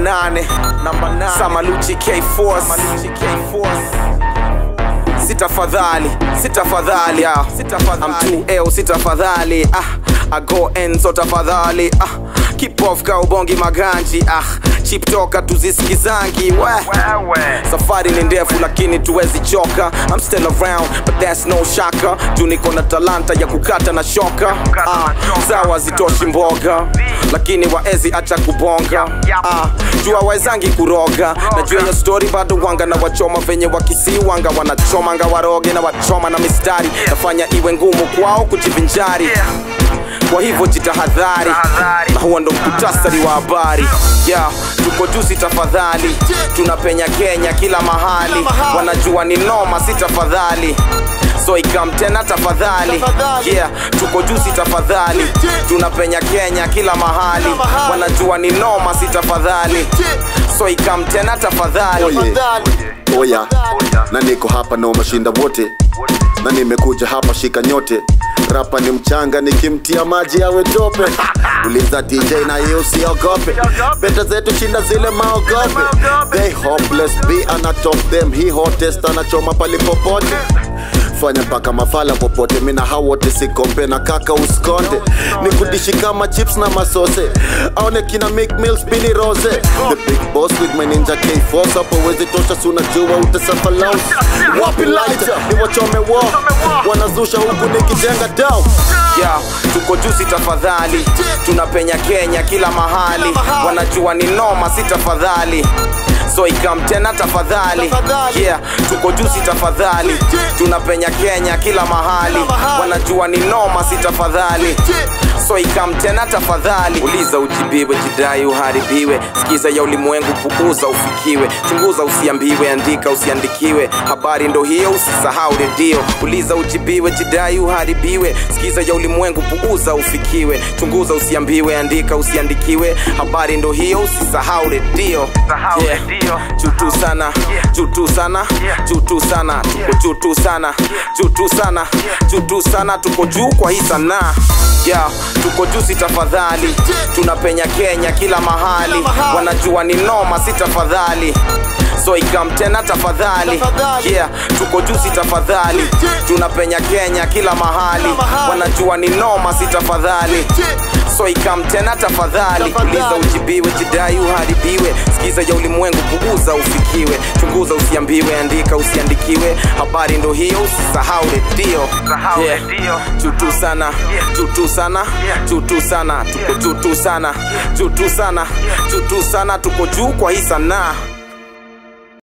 nane namba nane Samaluchi K Force Samaluchi K Force sitafadhali sitafadhali ah. I'm too ill sitafadhali ah. I go enzo tafadhali ah. Keep off ka ubongi maganji ah. Chip toka tuzisikizangi we safari ni ndefu lakini tuwezi choka I'm still around but that's no shaka juu niko na talanta ya kukata na shoka ah. sawa zitoshi mboga lakini waezi acha kubonga ah. jua waezangi kuroga najua hiyo story bado wanga na wachoma venye wakisiwanga wanachomanga waroge na wachoma na mistari nafanya iwe ngumu kwao kujivinjari kwa hivyo jitahadhari na huo ndo mkutasari wa habari yeah, tuko juzi tafadhali tunapenya kenya kila mahali wanajua ni noma si tafadhali so ikam tena tafadhali yeah, tuko juzi tafadhali tunapenya kenya kila mahali wanajua ni noma si tafadhali so ikam tena tafadhali Oye, oya, na niko hapa na mashinda wote, na nimekuja hapa shika nyote. Rapa ni mchanga, nikimtia maji awe tope. Uliza DJ na yeye usiogope, beta zetu shinda zile maogope. They hopeless, be ana top them, he hottest anachoma palipopote fanya mpaka mafala popote mina hao wote sikompe na kaka uskonde nikudishi kama chips na masose aone kina make meals pini rose the big boss with my ninja k force hapo wezi tosha suna jua utasafa lounge wapi lighter ni wachome wo wanazusha huku nikijenga down yeah, tuko juzi tafadhali tunapenya kenya kila mahali wanajua ni noma si tafadhali so ikam tena tafadhali yeah, tuko juzi tafadhali tunapenya kenya kila mahali wanajua ni noma si tafadhali so ikam tena tafadhali uliza ujibiwe jidai uharibiwe sikiza ya ulimwengu puuza ufikiwe chunguza usiambiwe andika usiandikiwe habari ndo hiyo usisahau redio uliza ujibiwe jidai uharibiwe sikiza ya ulimwengu puuza ufikiwe chunguza usiambiwe andika usiandikiwe habari ndo hiyo usisahau redio yeah. jutu sana jutu sana jutu sana tuko jutu sana jutu sana jutu sana tuko juu kwa hii sanaa yeah, tuko juzi tafadhali tunapenya kenya kila mahali wanajua ni noma si tafadhali so ikam tena tafadhali yeah, tuko juzi tafadhali tunapenya kenya kila mahali wanajua ni noma si tafadhali so ikam tena tafadhali uliza ujibiwe jidai uharibiwe sikiza ya ulimwengu puuza ufikiwe chunguza usiambiwe andika usiandikiwe habari ndo hiyo usisahau redio yeah. jutu sana jutu sana jutu sana tuko jutu sana jutu sana jutu sana tuko juu kwa hii sanaa